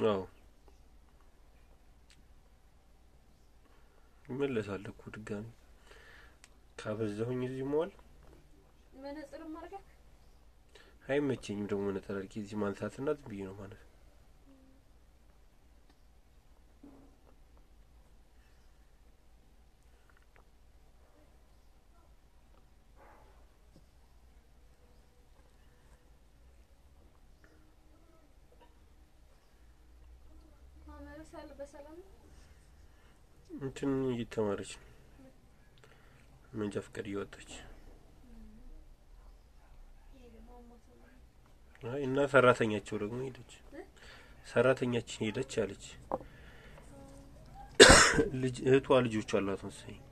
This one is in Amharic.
አዎ ይመለሳል እኮ ድጋሚ ካበዛሁኝ እዚህ መዋል መነጽር ማድረግ አይመቸኝም። ደግሞ መነጠር አድርጌ እዚህ ማንሳትና ዝም ብዬ ነው ማለት ማመረሳል በሰላም ነው። እንትን እየተማረች ነው መንጃ ፈቃድ እያወጣች ይሄ ደግሞ አሟት ነው። አይ እና ሰራተኛቸው ደግሞ ሄደች። ሰራተኛችን ሄደች አለች። ልጅ እህቷ ልጆች አሏት መሰለኝ